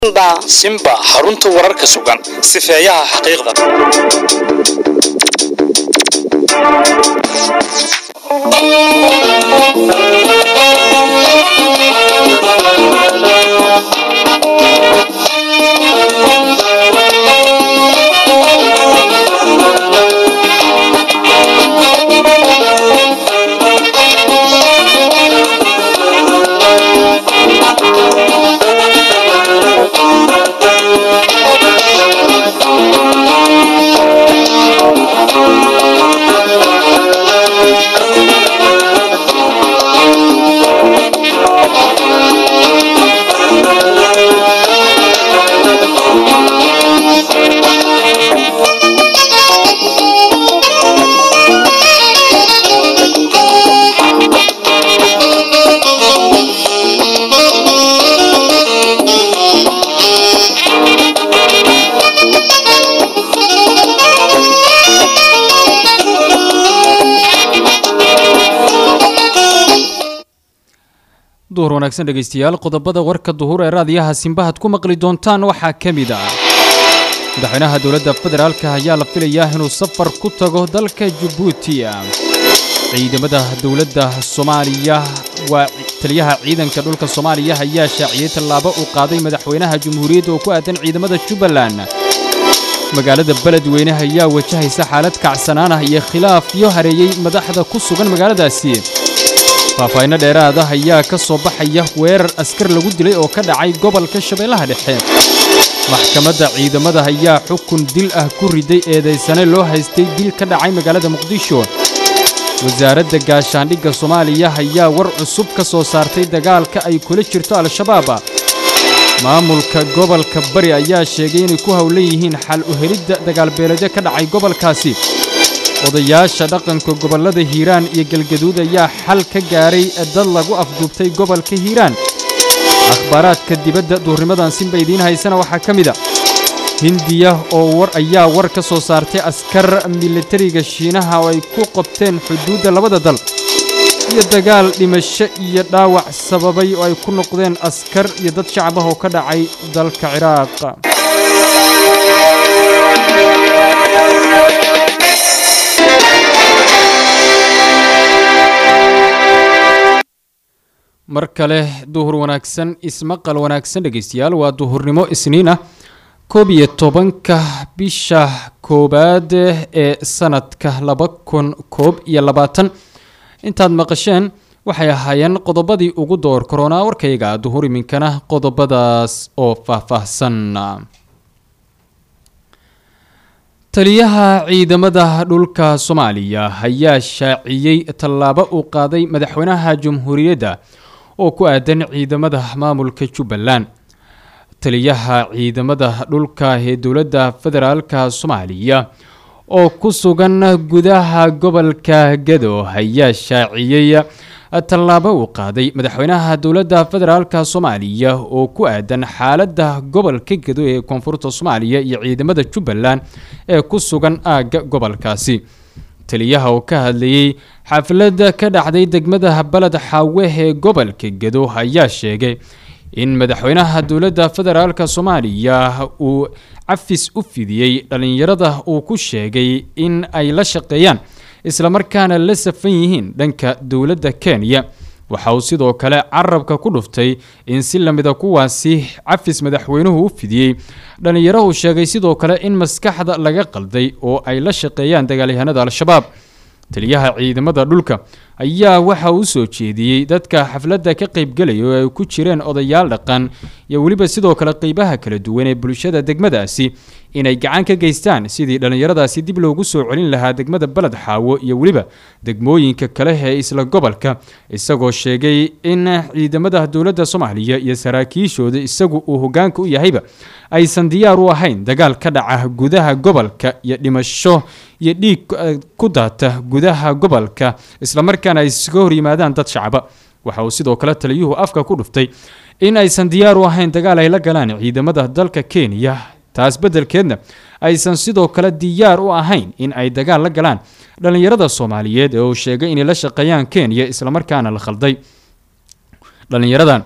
simba xarunta wararka sugan sifeeyaha xaqiiqda duhur wanaagsan dhegaystayaal qodobada warka duhur ee raadiyaha simbahaad ku maqli doontaan waxaa ka mid ah madaxweynaha dowladda federaalka ayaa la filayaa inuu safar ku tago dalka jabuuti ciidamada dowladda soomaaliya waa taliyaha ciidanka dhulka soomaaliya ayaa shaaciyey tallaabo uu qaaday madaxweynaha jamhuuriyadda oo ku aadan ciidamada jubbaland magaalada beledweyne ayaa wajahaysa xaalad kacsanaan ah iyo khilaafyo hareeyey madaxda ku sugan magaaladaasi faahfaahinno dheeraad ah ayaa ka soo baxaya weerar askar lagu dilay oo ka dhacay gobolka shabeellaha dhexe maxkamadda ciidamada ayaa xukun dil ah ku riday eedaysane loo haystay dil ka dhacay magaalada muqdisho wasaaradda gaashaandhigga soomaaliya ayaa war cusub ka soo saartay dagaalka ay kula jirto al-shabaab maamulka gobolka bari ayaa sheegay inay ku howlan yihiin xal u helidda dagaalbeeleedyo ka dhacay gobolkaasi odayaasha dhaqanka gobollada hiiraan iyo galgaduud ayaa xal ka gaaray dad lagu afduubtay gobolka hiiraan akhbaaraadka dibadda duurnimadan sinba idiin haysana waxaa ka mid a hindiya oo war ayaa war ka soo saartay askar militariga shiinaha oo ay ku qabteen xuduudda labada dal iyo dagaal dhimasho iyo dhaawac sababay oo ay ku noqdeen askar iyo dad shacab ah oo ka dhacay dalka ciraaq mar kale duhur wanaagsan ismaqal wanaagsan dhegaystayaal waa duhurnimo isniin ah koob iyo tobanka bisha koowaad ee sanadka laba kun koob iyo labaatan intaad maqasheen waxay ahaayeen qodobadii ugu door koronaa warkayga duhur iminkana qodobadaas oo faahfaahsan taliyaha ciidamada dhulka soomaaliya ayaa shaaciyey tallaabo uu qaaday madaxweynaha jamhuuriyadda oo ku aadan ciidamada maamulka jubbaland taliyaha ciidamada dhulka ee dowladda federaalka soomaaliya oo ku sugan gudaha gobolka gado ayaa shaaciyey tallaabo uu qaaday madaxweynaha dowladda federaalka soomaaliya oo ku aadan xaaladda gobolka gado ee koonfurta soomaaliya iyo ciidamada jubbaland ee ku sugan aagga gobolkaasi taliyaha oo ka hadlayey xaflada ka dhacday degmada baled xaawe ee gobolka gado ayaa sheegay in madaxweynaha dowladda federaalka soomaaliya uu cafis u fidiyey dhallinyarada uu ku sheegay in ay la shaqeeyaan islamarkaana la safan yihiin dhanka dowladda kenya waxa uu sidoo kale carabka ku dhuftay in si lamida kuwaasi cafis madaxweynuhu u fidiyey dhallinyarahu sheegay sidoo kale in maskaxda laga qalday oo ay la shaqeeyaan dagaalyahanada al-shabaab taliyaha ciidamada dhulka ayaa waxa uu soo jeediyey dadka xafladda ka qaybgelaya oo ay ku jireen odayaal dhaqan iyo weliba sidoo kale qeybaha kala duwan ee bulshada degmadaasi inay gacan ka geystaan sidii dhallinyaradaasi dib loogu soo celin lahaa degmada beled xaawo iyo weliba degmooyinka kale ee isla gobolka isagoo sheegay in ciidamada dowladda soomaaliya iyo saraakiishooda isagu uu hogaanka u yahayba aysan diyaar u ahayn dagaal ka dhaca gudaha gobolka iyo dhimasho iyo dhiig ku daata gudaha gobolka islamarkaana ay iskaga hor yimaadaan dad shacaba waxa uu sidoo kale taliyuhu afka ku dhuftay in aysan diyaar u ahayn dagaal ay la galaan ciidamada dalka kenya taas beddelkeedna aysan sidoo kale diyaar u ahayn in ay dagaal la galaan dhallinyarada soomaaliyeed ee uu sheegay inay la shaqeeyaan kenya islamarkaana la khalday dhallinyaradan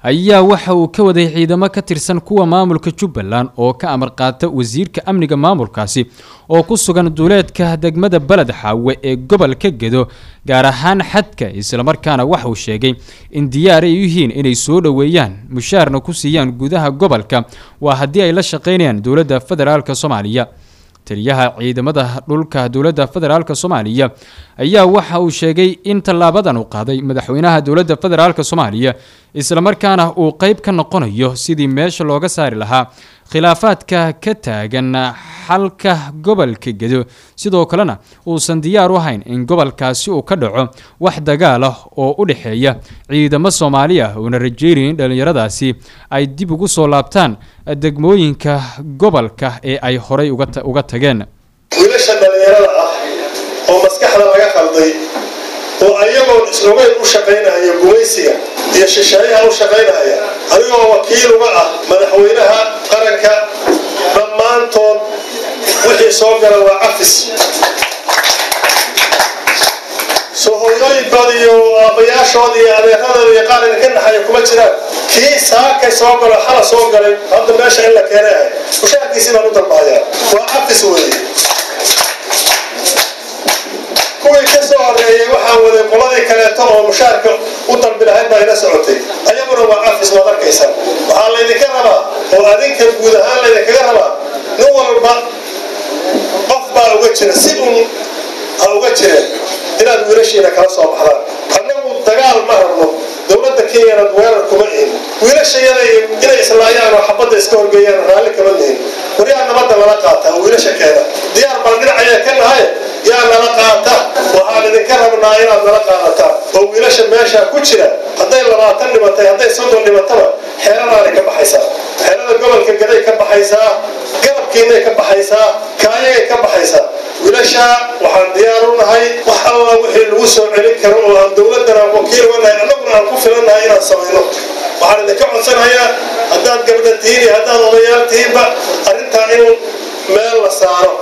ayaa waxa uu ka waday ciidamo ka tirsan kuwa maamulka jubbaland oo ka amar qaata wasiirka amniga maamulkaasi oo ku sugan duuleedka degmada beled xaawe ee gobolka gedo gaar ahaan xadka islamarkaana waxa uu sheegay in diyaar ay yihiin inay soo dhoweeyaan mushaarna ku siiyaan gudaha gobolka waa haddii ay la shaqaynayaan dowladda federaalk soomaaliya taliyaha ciidamada dhulka dowladda federaalk soomaaliya ayaa waxa uu sheegay in tallaabadan uu qaaday madaxweynaha dowladda federaalk soomaaliya islamarkaana uu qeyb ka noqonayo sidii meesha looga saari lahaa khilaafaadka ka taagan xalka gobolka gedo sidoo kalena uusan diyaar u ahayn in gobolkaasi uu ka dhaco wax dagaal ah oo u dhexeeya ciidamo soomaali ah uuna rajeynaya in dhallinyaradaasi ay dib ugu soo laabtaan degmooyinka gobolka ee ay horay uga tageen wiilasha dhallinyarada ah oo maskaxda laga qalday oo ayagoon islogeyn u shaqaynaya gumaysiga iyo shisheeyaha u shaqaynaya adigoo wakiil uga ah madaxweynaha qaranka dhammaantood wixii soo gala waa cafis soo hooyooyinkood iyo aabbayaashood iyo adeeradooda iyo qaar idinka naxaya kuma jiraan kii saakay soo galo xala soo galay hadda meesha in la keenay ahay mushaarkiisii baan u dalbaaya waa cafis weeye kuwii ka soo horeeyey waxaa waday qoladii kaleeto oo mushaarka u dalbi lahayd baa ina socotay ayaguna waa cafis waad arkaysa waxaa laydinka rabaa oo adinka guud ahaan laydinkaga rabaa nin walba qof baa uga jira si un ha uga jireen inaad wiilashiina kala soo baxdaan annagu dagaal ma rabno dowladda kenyana weerar kuma ihin wiilashayada inay islaayaan oo xabadda iska horgeeyaan raalli kama nihin waryaa nabadda lala qaataa wiilasha keena diyaar baan dhinacaya ka nahay yaa nala qaata waxaan idinka rabnaa inaad nala qaadataan oo wiilasha meesha ku jira hadday labaatan dhimatay hadday soddon dhimataba xeeladaanay ka baxaysaa xeelada gobolka gaday ka baxaysaa garabkiinay ka baxaysaa kaayagay ka baxaysaa wiilasha waxaan diyaar u nahay wax alla wixii lagu soo celin karo oo aan dowladana wakiil uga nahay annaguna aan ku filannahay inaan samayno waxaan idinka codsanayaa haddaad gabdha tihiin iyo haddaad odayaal tihiinba arrintaa in meel la saaro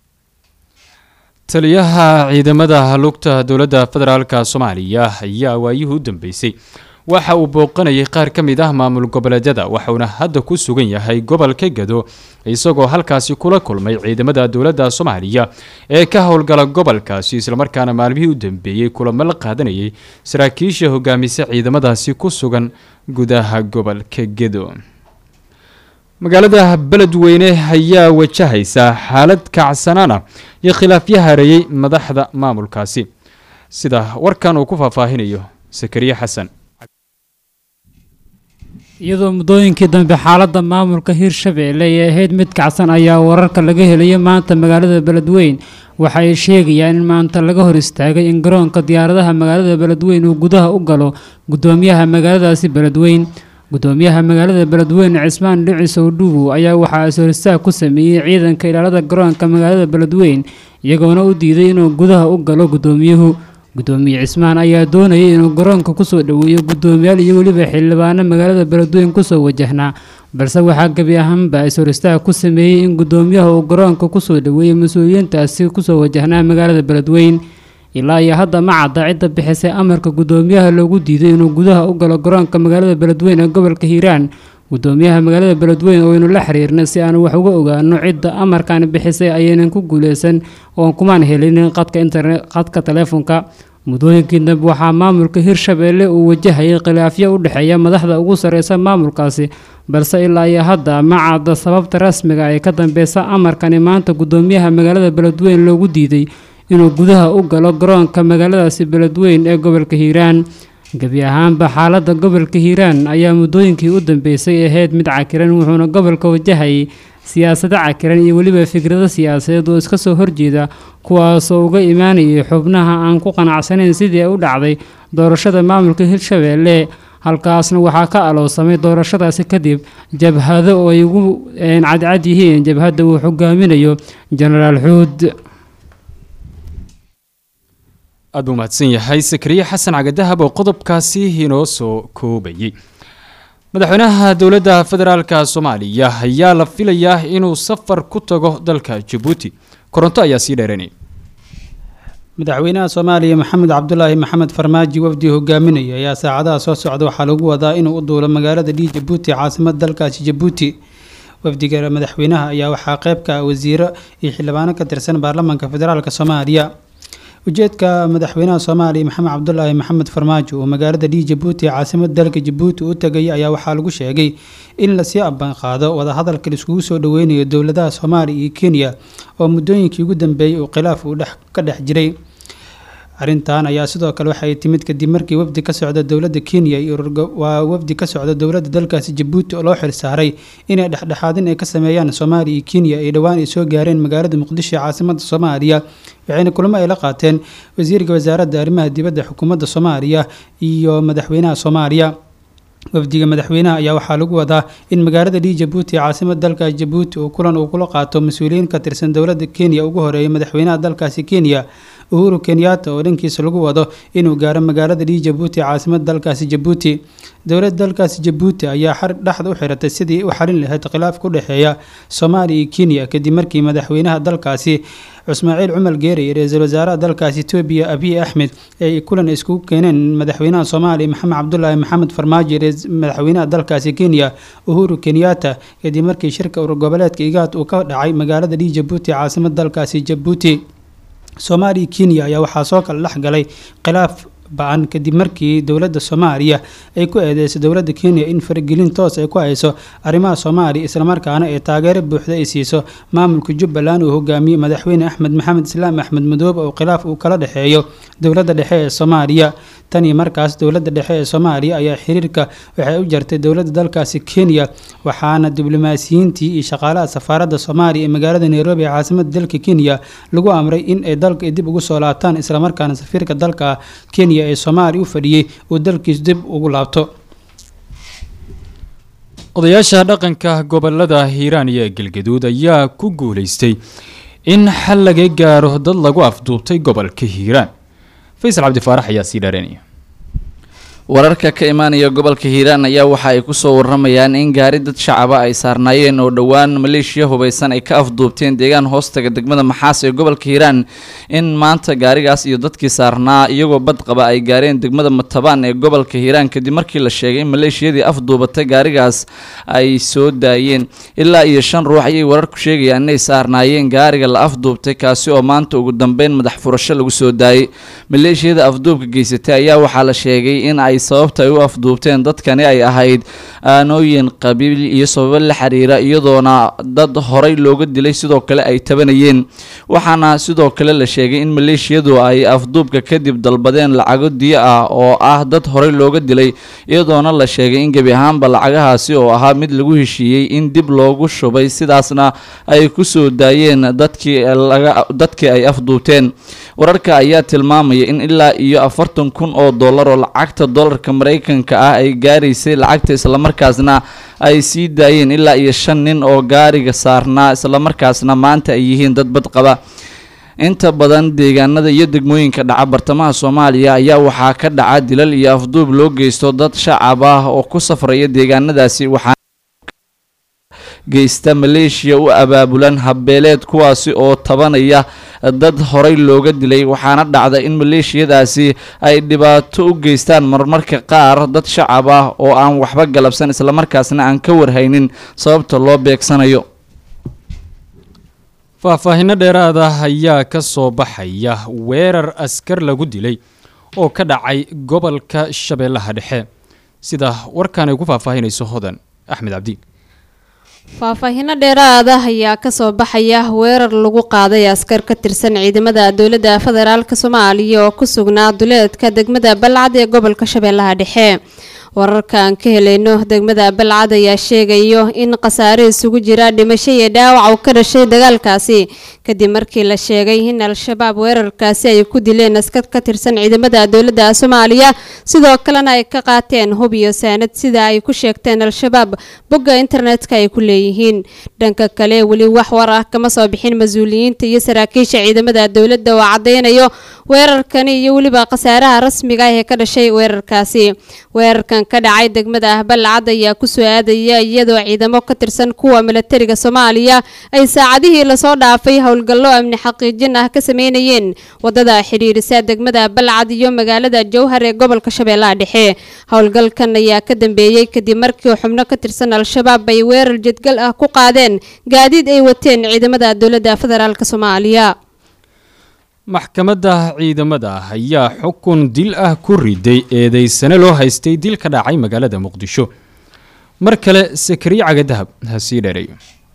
taliyaha ciidamada lugta dowladda federaalka soomaaliya ayaa waayihii u dambeysay waxa uu booqanayay qaar ka mid ah maamul goboleedyada waxauna hadda ku sugan yahay gobolka gado isagoo halkaasi kula kulmay ciidamada dowladda soomaaliya ee ka howlgala gobolkaasi islamarkaana maalmihii u dambeeyey kulamo la qaadanayay saraakiisha hogaamisa ciidamadaasi ku sugan gudaha gobolka gedo magaalada beledweyne ayaa wajahaysa xaalad kacsanaan ah iyo khilaafyo hareeyey madaxda maamulkaasi sida warkan uu ku faahfaahinayo sakariye xasan iyadoo muddooyinkii dambe xaaladda maamulka hirshabeelle ay ahayd mid kacsan ayaa wararka laga helayo maanta magaalada beledweyn waxa ay sheegayaan in maanta laga hor istaagay in garoonka diyaaradaha magaalada beledweyn uu gudaha u galo guddoomiyaha magaaladaasi beledweyn guddoomiyaha magaalada beledweyne cismaan dhicis owdhugu ayaa waxaa is-horistaag ku sameeyey ciidanka ilaalada garoonka magaalada beledweyn iyagoona u diiday inuu gudaha u galo guddoomiyuhu guddoomiye cismaan ayaa doonayay inuu garoonka kusoo dhoweeyo guddoomiyaal iyo weliba xildhibaano magaalada beledweyn kusoo wajahnaa balse waxaa gebi ahaanba is-horistaag ku sameeyey in guddoomiyaha uu garoonka kusoo dhoweeyey mas-uuliyiintaasi kusoo wajahnaa magaalada beledweyn ilaa iyo hadda ma cadda cidda bixisay amarka guddoomiyaha loogu diiday inuu gudaha u galo garoonka magaalada beledweyn ee gobolka hiiraan guddoomiyaha magaalada beledweyn oo aynu la xiriirnay si aan wax uga ogaano cidda amarkan bixisay ayaynan ku guuleysan oon kumaan helin qadka internet qadka taleefonka muddooyinkii dambe waxaa maamulka hirshabeelle uu wajahayay khilaafyo u dhexeeya madaxda ugu sarreysa maamulkaasi balse ilaa iyo hadda ma cadda sababta rasmiga ee ka dambeysa amarkani maanta guddoomiyaha magaalada beledweyn loogu diiday inuu gudaha u galo garoonka magaaladaasi beledweyn ee gobolka hiiraan gebi ahaanba xaaladda gobolka hiiraan ayaa muddooyinkii u dambeysay ahayd mid cakiran wuxuuna gobolka wajahayay siyaasado cakiran iyo weliba fikrado siyaasadeed oo iska soo horjeeda kuwaasoo uga imaanayay xubnaha aan ku qanacsanayn sidii ay u dhacday doorashada maamulka hirshabeelle halkaasna waxaa ka alowsamay doorashadaasi kadib jabhado oo ay ugu cadcad yihiin jabhadda uu xogaaminayo jenaraal xuud aad buu mahadsan yahay sakariye xasan cagadahab oo qodobkaasi inoo soo koobayay madaxweynaha dowladda federaalka soomaaliya ayaa la filayaa inuu safar ku tago dalka jabuuti koronto ayaa sii dheeranay madaxweynaha soomaaliya maxamed cabdulaahi maxamed farmaaji wafdi hogaaminaya ayaa saacadaha soo socda waxaa lagu wadaa inuu u duulo magaalada dhii jabuuti caasimada dalkaasi jabuuti wafdiga madaxweynaha ayaa waxaa qeyb ka ah wasiiro iyo xildhibaano ka tirsan baarlamaanka federaalk soomaaliya ujeedka madaxweynaha soomaaliya maxamed cabdulaahi maxamed farmaajo oo magaalada dhii jabuuti caasimada dalka jabuuti u tagay ayaa waxaa lagu sheegay in lasii abanqaado wadahadalka laiskugu soo dhaweynayo dowladaha soomaaliya iyo kenya oo muddooyinkii ugu dambeeyey uu khilaaf uu ka dhex jiray arrintan ayaa sidoo kale waxay timid kadib markii wafdi ka socda dowladda kenya iyo waa wafdi ka socda dowladda dalkaasi jabuuti oo loo xilsaaray inay dhexdhexaadin ay ka sameeyaan soomaaliya iyo kenya ay dhowaan ay soo gaareen magaalada muqdisho ee caasimada soomaaliya waxayna kulamo ay la qaateen wasiirka wasaaradda arrimaha dibadda xukuumadda soomaaliya iyo madaxweynaha soomaaliya wafdiga madaxweynaha ayaa waxaa lagu wadaa in magaalada dhii jabuuti ee caasimada dalkaas jabuuti uu kulan uu kula qaato mas-uuliyiin ka tirsan dowladda kenya ugu horeeya madaxweynaha dalkaasi kenya uhuru kenyatta oo dhankiisa lagu wado inuu gaaro magaalada dhii jabuuti ee caasimada dalkaasi jabuuti dowladda dalkaasi jabuuti ayaa xar dhexda u xiratay sidii u xalin lahayd khilaaf ku dhexeeya soomaaliya iyo kenya kadib markii madaxweynaha dalkaasi cusmaaciil cumar geere iyo ra-iisul wasaaraha dalkaasi etoobiya abiy axmed ay kulan iskugu keeneen madaxweynaha soomaaliya maxamed cabdulaahi maxamed farmaajo madaxweynaha dalkaasi kenya uhuru kenyatta kadib markii shirka urur goboleedka igaad uu ka dhacay magaalada dhii jabuuti caasimada dalkaasi jabuuti soomaaliya kenya ayaa waxaa soo kala dhex galay khilaaf ba-an kadib markii dowladda soomaaliya ay ku eedeysay dowladda kenya in faragelin toos ay ku hayso arrimaha soomaaliya islamarkaana ay taageero buuxda ay siiso maamulka jubbaland uu hogaamiyey madaxweyne axmed maxamed islaam axmed madoobe oo khilaaf uu kala dhexeeyo dowladda dhexe ee soomaaliya tan iyo markaas dowladda dhexe ee soomaaliya ayaa xiriirka waxay u jartay dowladda dalkaasi kenya waxaana diblomaasiyiintii iyo shaqaalaha safaaradda soomaaliya ee magaalada nairobi ee caasimada dalka kenya lagu amray in ay dalka dib ugu soo laabtaan islamarkaana safiirka dalka kenya ee soomaaliya u fadhiyey uu dalkiis dib ugu laabto odayaasha dhaqanka gobolada hiiraan iyo galgaduud ayaa ku guuleystay in xal laga gaaro dad lagu afduubtay gobolka hiiraan faysal cabdifaarax ayaa sii dheereynaya wararka ka imaanaya gobolka hiiraan ayaa waxa ay kusoo waramayaan in gaari dad shacaba ay saarnaayeen oo dhowaan maleeshiya hubaysan ay ka afduubteen deegaan hoostaga degmada maxaas ee gobolka hiiraan in maanta gaarigaas iyo dadkii saarnaa iyagoo bad qaba ay gaareen degmada matabaan ee gobolka hiiraan kadib markii la sheegay in maleeshiyadii afduubatay gaarigaas ay soo daayeen ilaa iyo shan ruux ayay wararku sheegayaan inay saarnaayeen gaariga la afduubtay kaasi oo maanta ugu dambeyn madax furasho lagu soo daayay maleeshiyada afduubka geysatay ayaa waxaa la sheegay in ay sababta ay u afduubteen dadkani ay ahayd aanooyin qabiil iyo sababo la xiriira iyadoona dad horay looga dilay sidoo kale ay tabanayeen waxaana sidoo kale la sheegay in maleeshiyadu ay afduubka kadib dalbadeen lacago diyo ah oo ah dad horay looga dilay iyadoona la sheegay in gebi ahaanba lacagahaasi oo ahaa mid lagu heshiiyey in dib loogu shubay sidaasna ay ku soo daayeen dadkii dadkii ay afduubteen wararka ayaa tilmaamaya in ilaa iyo afartan kun oo dollar oo lacagta dolarka maraykanka ah ay gaaraysay lacagta islamarkaasna ay sii daayeen ilaa iyo shan nin oo gaariga saarnaa islamarkaasna maanta ay yihiin dad bad qaba inta badan deegaanada iyo degmooyinka dhaca bartamaha soomaaliya ayaa waxaa ka dhaca dilal iyo afduub loo geysto dad shacab ah oo ku safraya deegaanadaasi waxaa geysta maleeshiya u abaabulan habbeeleed kuwaasi oo tabanaya dad horay looga dilay waxaana dhacda in maleeshiyadaasi ay dhibaato u geystaan marmarka qaar dad shacab ah oo aan waxba galabsan islamarkaasna aan ka warhaynin sababta loo beegsanayo faahfaahinno dheeraad ah ayaa ka soo baxaya weerar askar lagu dilay oo ka dhacay gobolka shabeellaha dhexe sida warkan ay ku faahfaahinayso hodan axmed cabdi faahfaahinno dheeraad ah ayaa kasoo baxaya weerar lagu qaaday askar ka tirsan ciidamada dowladda federaalk soomaaliya oo ku sugnaa duleedka degmada balcad ee gobolka shabeellaha dhexe wararkaan ka helayno degmada balcad ayaa sheegayo in khasaare isugu jira dhimasho iyo dhaawac uu ka dhashay dagaalkaasi kadib markii la sheegay in al-shabaab weerarkaasi ay ku dileen askar ka tirsan ciidamada dowladda soomaaliya sidoo kalena ay ka qaateen hub iyo saanad sida ay ku sheegteen al-shabaab bogga internetka ay ku leeyihiin dhanka kale weli wax war ah kama soo bixin mas-uuliyiinta iyo saraakiisha ciidamada dowladda oo cadeynayo weerarkani iyo weliba khasaaraha rasmiga ah ee ka dhashay weerarkaasi weerarkan ka dhacay degmada balcad ayaa kusoo aadaya iyadoo ciidamo ka tirsan kuwa milatariga soomaaliya ay saacadihii lasoo dhaafay howlgallo amni xaqiijin ah ka sameynayeen wadada xidhiirisa degmada balcad iyo magaalada jowhar ee gobolka shabeellaha dhexe howlgalkan ayaa ka dambeeyey kadib markii xubno ka tirsan al-shabaab ay weerar jedgal ah ku qaadeen gaadiid ay wateen ciidamada dowladda federaalk soomaaliya maxkamadda ciidamada ayaa xukun dil ah ku riday eedeysane loo haystay dil ka dhacay magaalada muqdisho mar kale sakariye cagadahab ha sii dheereeyo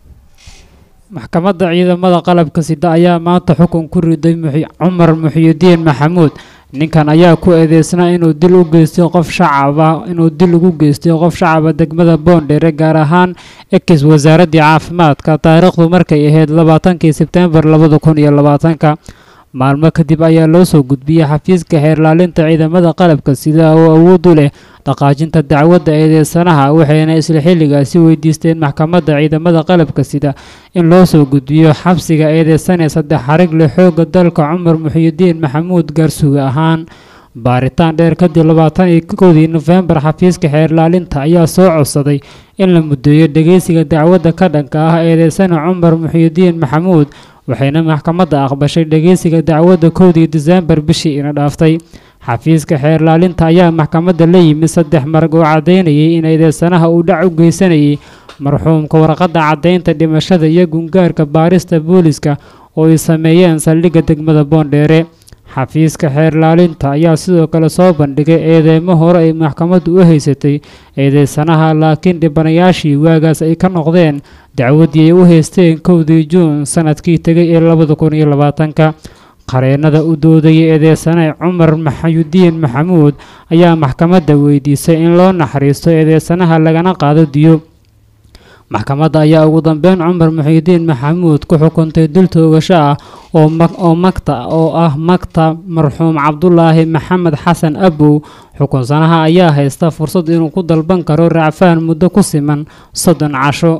maxkamadda ciidamada qalabka sida ayaa maanta xukun ku riday cumar muxiyidiin maxamuud ninkan ayaa ku eedeysnaa inuu dil u geystay qof shacaba inuu dil ugu geystay qof shacaba degmada boondheere gaar ahaan ekis wasaaraddii caafimaadka taariikhdu markay ahayd labaatankii sebtembar labada kun iyo labaatanka maalmo kadib ayaa loo soo gudbiyey xafiiska xeerlaalinta ciidamada qalabka sida oo awood u leh dhaqaajinta dacwadda eedeysanaha waxayna isla xilligaasi weydiisteen maxkamadda ciidamada qalabka sida in loo soo gudbiyo xabsiga eedeysane saddex xarig leh xoogga dalka cumar muxiyidiin maxamuud gaarsuga ahaan baaritaan dheer kadib labaatan iyo kowdii nofembar xafiiska xeerlaalinta ayaa soo codsaday in la muddeeyo dhegeysiga dacwadda ka dhanka ah eedeysane cumar muxiyidiin maxamuud waxayna maxkamadda aqbashay dhegeysiga dacwadda kowdii diseembar bishii ina dhaaftay xafiiska xeerlaalinta ayaa maxkamadda la yimid saddex marag oo caddaynayay in eedeysanaha uu dhac u geysanayay marxuumka warqadda caddaynta dhimashada iyo gungaarka baarista booliska oo ay sameeyeen saldhigga degmada boondheere xafiiska xeerlaalinta ayaa sidoo kale soo bandhigay eedeymo hore ay maxkamaddu u haysatay eedeysanaha laakiin dhibanayaashii waagaas ay ka noqdeen dacwaddii ay u haysteen kowdii juun sanadkii tegay ee labada kun iyo labaatanka qareennada u doodayay eedeysane cumar maxayudiin maxamuud ayaa maxkamadda weydiisay in loo naxariisto eedeysanaha lagana qaado diyo maxkamadda ayaa ugu dambeyn cumar muxiidiin maxamuud ku xukuntay dil toogasho ah oo magta oo ah magta marxuum cabdulaahi maxamed xasan abow xukunsanaha ayaa haysta fursad inuu ku dalban karo racfaan muddo ku siman soddon casho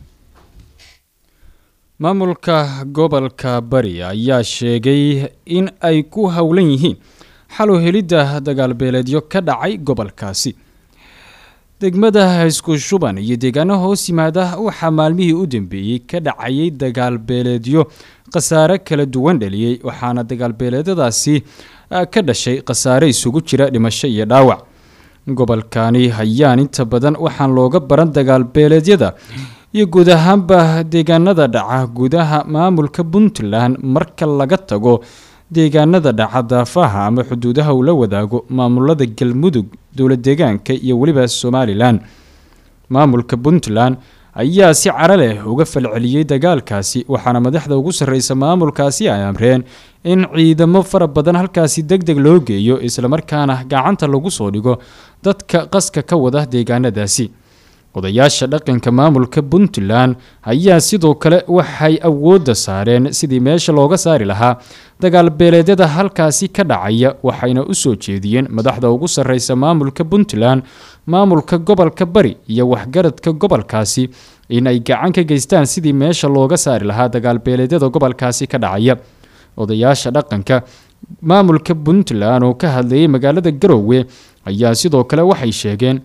maamulka gobolka bari ayaa sheegay in ay ku howlan yihiin xalu helidda dagaalbeeleedyo ka dhacay gobolkaasi degmada isku shuban iyo deegaano hoos yimaada waxaa maalmihii u dambeeyey ka dhacayay dagaalbeeleedyo khasaare kala duwan dhaliyey waxaana dagaalbeeleedyadaasi ka dhashay khasaare isugu jira dhimasho iyo dhaawac gobolkani hayaan inta badan waxaan looga baran dagaalbeeleedyada iyo guud ahaanba deegaanada dhaca gudaha maamulka puntland marka laga tago deegaanada dhaca daafaha ama xuduudaha uu la wadaago maamulada galmudug dowlad deegaanka iyo weliba somalilan maamulka puntland ayaa si cara leh uga falceliyey dagaalkaasi waxaana madaxda ugu sarreysa maamulkaasi ay amreen in ciidamo fara badan halkaasi deg deg loo geeyo islamarkaana gacanta lagu soo dhigo dadka qaska ka wada deegaanadaasi odayaasha dhaqanka maamulka puntland ayaa sidoo kale waxay awoodda saareen sidii meesha looga saari lahaa dagaalbeeleedyada halkaasi ka dhacaya waxayna u soo jeediyeen madaxda ugu sarreysa maamulka puntland maamulka gobolka bari iyo waxgaradka gobolkaasi in ay gacan ka geystaan sidii meesha looga saari lahaa dagaalbeeleedyada gobolkaasi ka dhacaya odayaasha dhaqanka maamulka puntland oo ka hadlayay magaalada garoowe ayaa sidoo kale waxay sheegeen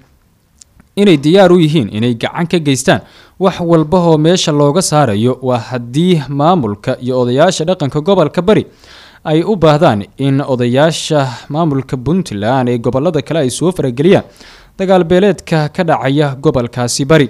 inay diyaar u yihiin inay gacan ka geystaan wax walba oo meesha looga saarayo waa haddii maamulka iyo odayaasha dhaqanka gobolka bari ay u baahdaan in odayaasha maamulka puntland ee gobolada kale ay soo farageliyaan dagaalbeeleedka ka dhacaya gobolkaasi bari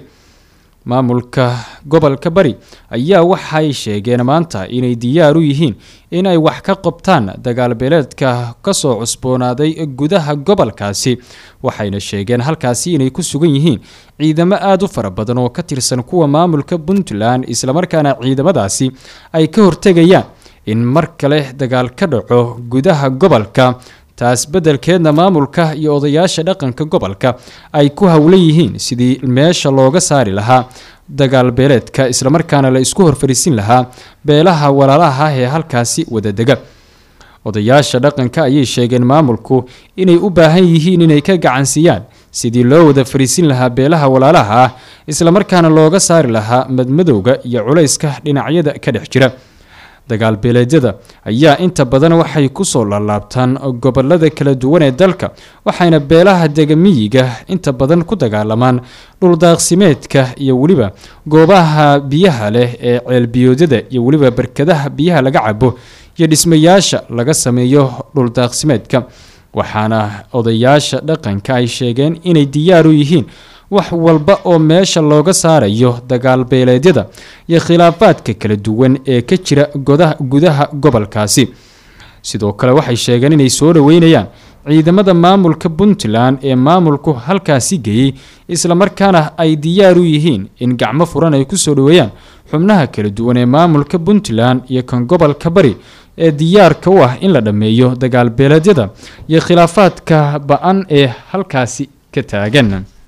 maamulka gobolka bari ayaa waxay sheegeen maanta inay diyaar u yihiin in ay wax ka qabtaan dagaalbeeleedka kasoo cusboonaaday gudaha gobolkaasi waxayna sheegeen halkaasi inay ku sugan yihiin ciidamo aada u fara badan oo ka tirsan kuwa maamulka puntland islamarkaana ciidamadaasi ay ka hortegayaan in mar kale dagaal ka dhaco gudaha gobolka taas beddelkeedna maamulka iyo odayaasha dhaqanka gobolka ay ku howlan yihiin sidii meesha looga saari lahaa dagaal beeleedka islamarkaana la isku horfariisin lahaa beelaha walaalaha ah ee halkaasi wadadega odayaasha dhaqanka ayay sheegeen maamulku inay u baahan yihiin inay ka gacansiiyaan sidii loo wada fariisin lahaa beelaha walaalaha ah islamarkaana looga saari lahaa madmadowga iyo culayska dhinacyada ka dhex jira dagaal beeleedyada ayaa inta badan waxay kusoo laalaabtaan gobolada kala duwan ee dalka waxayna beelaha degamiyiga inta badan ku dagaalamaan dhuldaaqsimeedka iyo weliba goobaha biyaha leh ee ceelbiyoodyada iyo weliba barkadaha biyaha laga cabo iyo dhismayaasha laga sameeyo dhuldaaqsimeedka waxaana odayaasha dhaqanka ay sheegeen inay diyaar u yihiin wax walba oo meesha looga saarayo dagaal beeleedyada iyo khilaafaadka kala duwan ee ka jira godaha gudaha gobolkaasi sidoo kale waxay sheegeen inay soo dhaweynayaan ciidamada maamulka puntland ee maamulku halkaasi geeyey islamarkaana ay diyaar u yihiin in gacmo furan ay kusoo dhaweeyaan xubnaha kala duwan ee maamulka puntland iyo kan gobolka bari ee diyaarka u ah in la dhammeeyo dagaal beeleedyada iyo khilaafaadka ba-an ee halkaasi ka taagan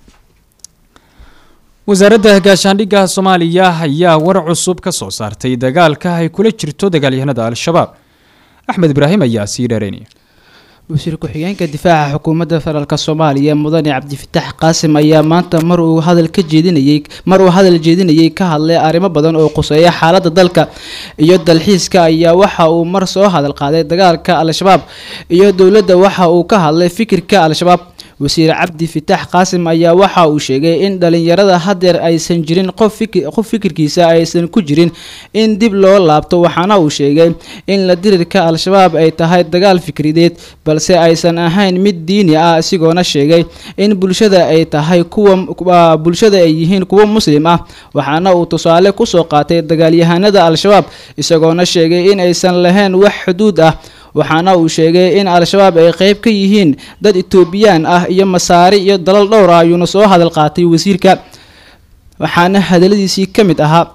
wasaaradda gaashaandhigga soomaaliya ayaa war cusub ka soo saartay dagaalka ay kula jirto dagaalyahanada al-shabaab axmed ibraahim ayaa sii dheereynaya wasiir ku-xigeenka difaaca xukuumadda federaalk soomaaliya mudane cabdifitaax qaasim ayaa maanta mar uu hadal ka jeedinayay mar uu hadal jeedinayay ka hadlay arrimo badan oo quseeya xaaladda dalka iyo dalxiiska ayaa waxa uu mar soo hadal qaaday dagaalka al-shabaab iyo dowladda waxa uu ka hadlay fikirka al-shabaab wasiir cabdi fitaax qaasim ayaa waxa uu sheegay in dhalinyarada hadeer aysan jirin qof fikirkiisa aysan ku jirin in dib loo laabto waxaana uu sheegay in la dirirka al-shabaab ay tahay dagaal fikrideed balse aysan ahayn mid diini ah isagoona sheegay in bulshada ay tahay kuwa bulshada ay yihiin kuwo muslim ah waxaana uu tusaale kusoo qaatay dagaalyahanada al-shabaab isagoona sheegay in aysan lahayn wax xuduud ah waxaana uu sheegay in al-shabaab ay qeyb ka yihiin dad etoobiyaan ah iyo masaari iyo dalal dhowr ah ayuuna soo hadal qaatay wasiirka waxaana hadaladiisii ka mid ahaa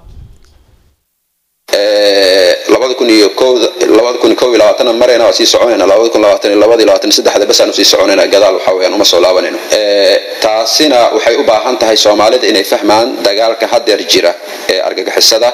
labada kun iyo kowda labada kun iyo kow iyo labaatana marayna waa sii soconayna labada kun labaatan iyo labada iyo labaatan iyo saddexda basaanu sii soconayna gadaal waxa weeyaan uma soo laabanayno taasina waxay u baahan tahay soomaalida inay fahmaan dagaalka hadeer jira ee argagixisada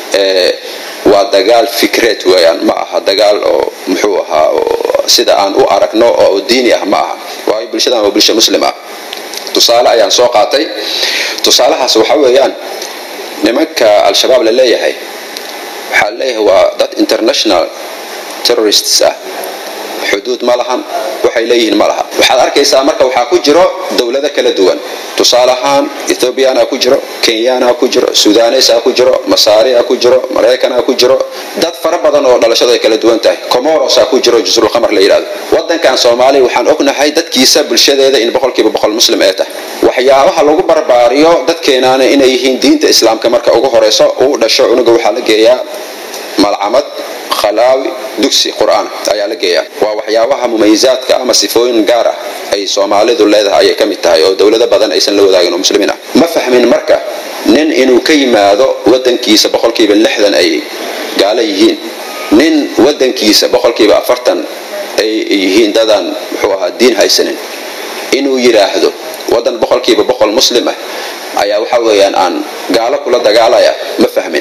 waa dagaal fikreed weeyaan ma aha dagaal oo muxuu ahaa sida aan u aragno oo diini ah ma aha waayo bulshadan waa bulsha muslim ah tusaale ayaan soo qaatay tusaalahaas waxa weeyaan nimanka al-shabaab la leeyahay waxaa leeyahay waa dad international terrorists ah xuduud ma lahan waxay leeyihiin ma laha waxaad arkaysaa marka waxaa ku jiro dowlado kala duwan tusaale ahaan ethoobiyaana ku jiro kenyaana ku jiro sudanes ku jiro masaria ku jiro maraykana ku jiro dad fara badan oo dhalashadu ay kala duwan tahay comoros ku jiro jusrul qamar la yidhahdo wadankan soomaaliya waxaan ognahay dadkiisa bulshadeeda in boqolkiiba boqol muslim ee tahay waxyaabaha lagu barbaariyo dadkeenaana inay yihiin diinta islaamka marka ugu horeyso uu dhasho cunuga waxaa la geeyaa malcamad khalaawi dugsi qur-aan ayaa la geeyaa waa waxyaabaha mumayizaadka ama sifooyin gaar ah ay soomaalidu leedahay ayay ka mid tahay oo dowlado badan aysan la wadaagin oo muslimiin ah ma fahmin marka nin inuu ka yimaado wadankiisa boqolkiiba lixdan ay gaalo yihiin nin wadankiisa boqolkiiba afartan ay yihiin dadaan muxuu ahaa diin haysanin inuu yidhaahdo wadan boqolkiiba boqol muslim ah ayaa waxa weeyaan aan gaalo kula dagaalaya ma fahmin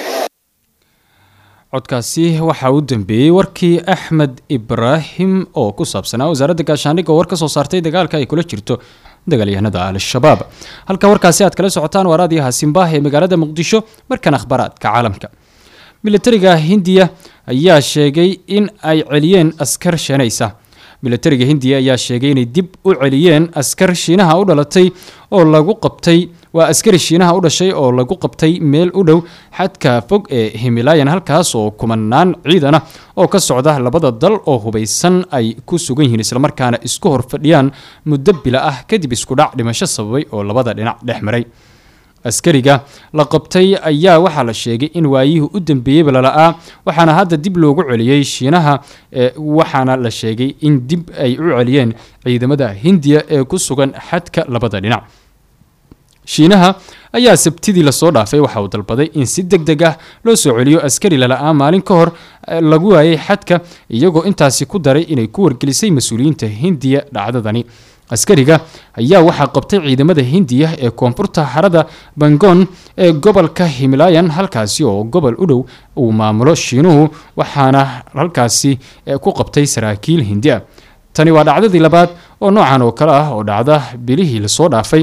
codkaasi waxaa u dambeeyey warkii axmed ibraahim oo ku saabsanaa wasaaradda gaashaandhigga oo war ka soo saartay dagaalka ay kula jirto dagaalyahanada al-shabaab halka warkaasi aad kala socotaan waa raadiyaha simbaah ee magaalada muqdisho markan akhbaaraadka caalamka militariga hindiya ayaa sheegay in ay celiyeen askar shanaysa militariga hindiya ayaa sheegay inay dib u celiyeen askar shiinaha u dhalatay oo lagu qabtay waa askari shiinaha u dhashay oo lagu qabtay meel u dhow xadka fog ee himilaayan halkaas oo kumanaan ciidan ah oo ka socda labada dal oo hubaysan ay ku sugan yihiin islamarkaana isku hor fadhiyaan muddo bila ah kadib iskudhac dhimasho sababay oo labada dhinac dhex maray askariga la qabtay ayaa waxaa la sheegay in waayihii u dambeeyeyba lala'aa waxaana hadda dib loogu celiyey shiinaha waxaana la sheegay in dib ay u celiyeen ciidamada hindiya ee ku sugan xadka labada dhinac shiinaha ayaa sabtidii lasoo dhaafay waxa uu dalbaday in si deg deg ah loo soo celiyo askari lala'aa maalin ka hor lagu waayay xadka iyagoo intaasi ku daray inay ku wargelisay mas-uuliyiinta hindiya dhacdadani askariga ayaa waxaa qabtay ciidamada hindiya ee koonfurta harada bangon ee gobolka himilaayan halkaasi oo gobol u dhow uu maamulo shiinuhu waxaana halkaasi ku qabtay saraakiil hindi ah tani waa dhacdadii labaad oo noocan oo kale ah oo dhacda bilihii lasoo dhaafay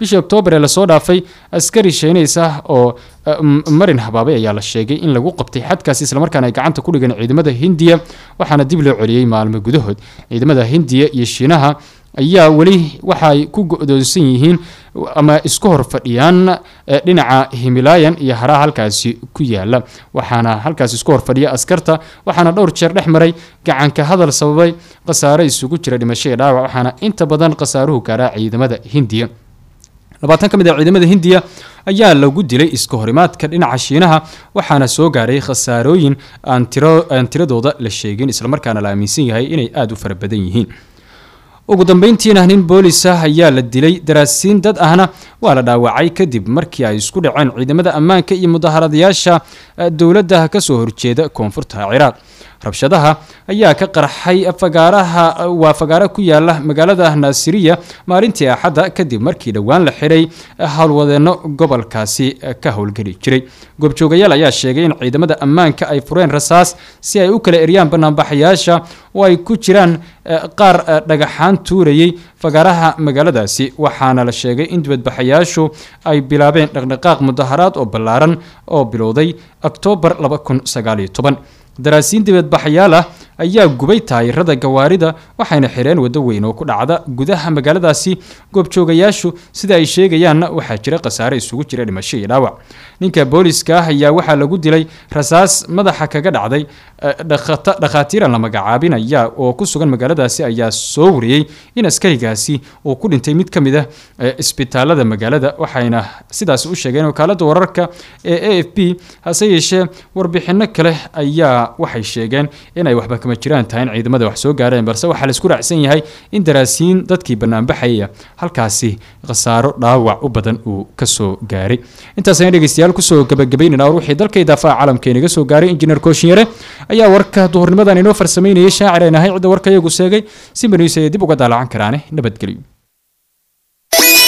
bishii oktoobar ee lasoo dhaafay askari sheenaysa oo marin habaabay ayaa la sheegay in lagu qabtay xadkaasi islamarkaana ay gacanta ku dhigeen ciidamada hindiya waxaana dib loo celiyey maalmo gudahood ciidamada hindiya iyo shiinaha ayaa weli waxaay ku go-doonsan yihiin ama isku hor fadhiyaan dhinaca himilaayan iyo haraha halkaasi ku yaala waxaana halkaasi isku hor fadhiya askarta waxaana dhowr jeer dhex maray gacanka hadal sababay khasaare isugu jira dhimasho iyo dhaawac waxaana inta badan khasaaruhu gaaraa ciidamada hindiya labaatan ka mid a ciidamada hindiya ayaa lagu dilay iska horimaadka dhinaca shiinaha waxaana soo gaaray khasaarooyin aan tiradooda la sheegin islamarkaana la aaminsan yahay inay aada u fara badan yihiin ugu dambeyntiina nin boolis ah ayaa la dilay daraasiin dad ahna waa la dhaawacay kadib markii ay isku dhaceen ciidamada ammaanka iyo mudaharadayaasha dowladda kasoo horjeeda koonfurta ciraaq rabshadaha ayaa ka qarxay fagaaraha waa fagaara ku yaala magaalada naasiriya maalintii axadda kadib markii dhowaan la xiray howlwadeenno gobolkaasi ka howlgeli jiray goobjoogayaal ayaa sheegay in ciidamada ammaanka ay fureen rasaas si ay u kala eryaan banaanbaxayaasha oo ay ku jiraan qaar dhagaxaan tuurayay fagaaraha magaaladaasi waxaana la sheegay in dibadbaxayaashu ay bilaabeen dhaqdhaqaaq mudaharaad oo ballaaran oo bilowday oktoobar daraasiin dibadbaxayaal ah ayaa gubay taayirada gawaarida waxayna xireen waddo weyn oo ku dhacda gudaha magaaladaasi goobjoogayaashu sida ay sheegayaanna waxaa jira khasaare isugu jira dhimasho iyo dhaawac ninka booliska ah ayaa waxaa lagu dilay rasaas madaxa kaga dhacday dhakhaatiiran la magacaabinaya oo ku sugan magaaladaasi ayaa soo wariyey in askarigaasi uu ku dhintay mid ka mid ah isbitaalada magaalada waxayna sidaas u sheegeen wakaalada wararka ee a f b hase yeeshee warbixino kale ayaa waxay sheegeen inay waxba kama jiraan tahay in ciidamada wax soo gaareen balse waxaa laisku raacsan yahay in daraasiin dadkii banaanbaxaya halkaasi khasaaro dhaawac u badan uu kasoo gaaray intaasayna dhegeystayaal kusoo gabagabaynayna war wixii dalka idaafaha caalamka inaga soo gaaray injineer kooshinyare ayaa warka duhurnimadan inoo farsameynayay shaacir aan ahay cidda warka iyagu seegay si maniis ay dib uga daalacan karaane nabadgelyo